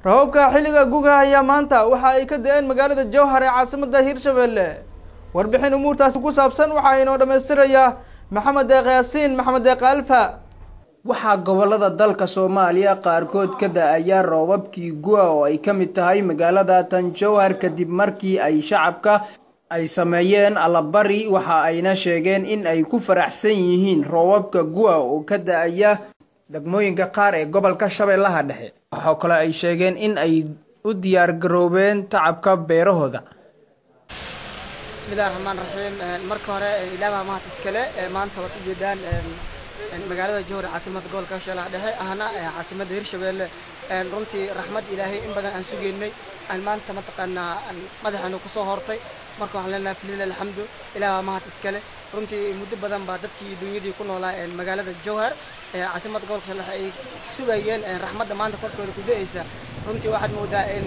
rababka xilliga guga ayaa maanta waxa ay ka da-een magaalada jowhar ee caasimada hirshabelle warbixin umuurtaasi ku saabsan waxaa inoo dhammaystiraya maxamed deeq yaasiin maxamed deeq alfa waxaa gobolada dalka soomaaliya qaarkood ka da-aya roobabkii gu-a oo ay ka mid tahay magaalada tan jowhar kadib markii ay shacabka ay sameeyeen allabari waxa ayna sheegeen in ay ku faraxsan yihiin roobabka gu-a oo ka da-aya degmooyinka qaar ee gobolka shabeellaha dhexe waxaa kale ay sheegeen in ay u diyaargaroobeen tacabka beerahooda bismillahi raxmaan raxiim marka hore ilaabaa mahad iskale maanta waad ujeedaan magaalada jowhar caasimada gobolka shabeellaha dhexe ahna caasimada hirshabeelle runtii raxmad ilaahay in badan aan sugeynay aan maanta mataqaanaa madaxaanu kusoo hortay marka waxaan leenahay falilah alxamdu ilaah mahad iskale runtii muddo badan baa dadkii dunyadii ku noolaa magaalada jowhar caasimada gobolka shabeellaha ay sugayeen raxmadda maanta korkooda ku da-aysa runtii waxaad moodaa in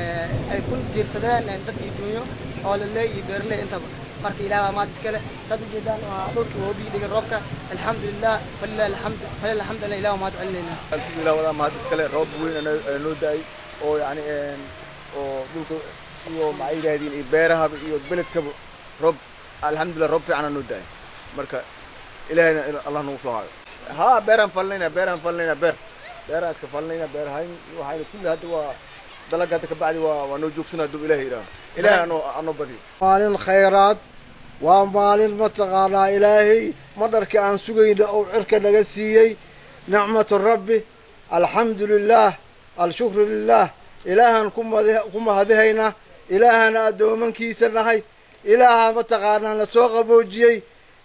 ay ku jiirsadeen dadkii dunyo xoololey iyo beerley intaba marka ilaah baa mahad iskale saad ujeedaan waa dhulkii woobii dhigay roobka alxamdulilah falilah alxamdu falilah alxamdu ana ilah mahad celinayna alxamdulilah wadaa mahad iskale roob weyn noo da-ay oo yani oo dhulka iyo maxay yidhahdeen iyo beerahaba iyo beledkaba roob alxamdulilah roob fiicana noo da-ay marka ilahayna allah nagu soo hayo ha beeraan falinayna beeraan falinayna beer beeraan iska falinayna beer hayn waxayna kulli hadda waa dalaga hadda kabacdi waa waa noo joogsana hadduu ilahay yidhaaho ilahay anoo anoo badiyo maalin khayraad waa maalin mataqaanaa ilaahay madharkii aan sugayna oo cirka naga siiyey nicmatu rabbi alxamdu lilah alshukru lilah ilaahaan ku mahadihaynaa ilaahana addoomankiisa nahay ilaaha mataqaanaa na soo qaboojiyey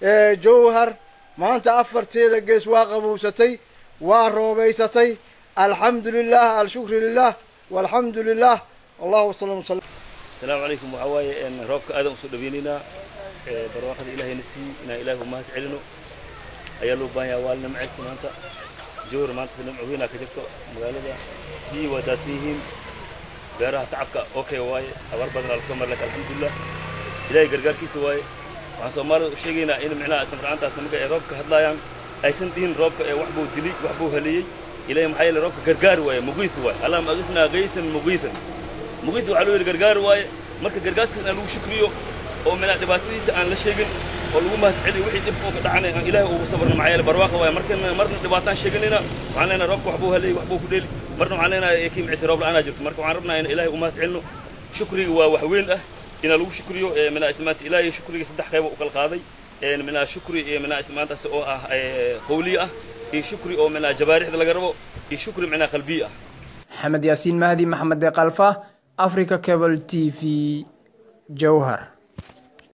jowhar maanta afarteeda gees waa qabowsatay waa roobaysatay alxamdu lilah alshukru lilah walxamdu lilah allahu salam sal asalaamu calaykum waxaa waaye roobka aadan usoo dhaweynaynaa barwaaqada ilaahayna sii inaan ilaahi umahad celino ayaa loo baahan yaha waalina macaysta maanta jowhar maanta nimco weynaa ka jirto magaalada biyii waa daadsan yihiin beeraha tacabka okay waaye abaar badan aa lasoo mari laka alxamdulilah ilaahay gargaarkiisa waaye waxaan soomaalida u sheegaynaa in micnaha isnafracantaas marka ay roobka hadlaayaan aysan dhihin roobka ee wax buu dilay wax buu haleeyey ilahay maxaa yeele roobka gargaar waaye mugiis waaye allahuma agisnaa gaysan mugiisan mugiis waxaa loo yidhi gargaar waaye marka gargaaskaas aan lagu shukriyo oo micnaha dhibaatadiisa aan la sheegin oo lagu mahad celiyo wixii dhib oo ka dhacanay aan ilaahay ugu sabarno maxaa yeele barwaaqa waaye markana marna dhibaataan sheeganayna waxaan leenahay roobka wax buu haleeyey wax buu ku dheeli marna waxaan leenahay kii micisa roob la-aanaa jirto marka waxaan rabnaa in ilaahay u mahad celino shukriga waa wax weyn ah inaa lagu shukriyo minaa ismaanta ilaahay shukriga saddex qayba u kala qaaday minaa shukri minaa ismaantaas oo ah qawliye ah iyo shukri oo minaa jabaarixda laga rabo iyo shukri minaa qalbiye ah maxamed yaasiin mahdi maxamed deeqalfa africa cable t v jowhar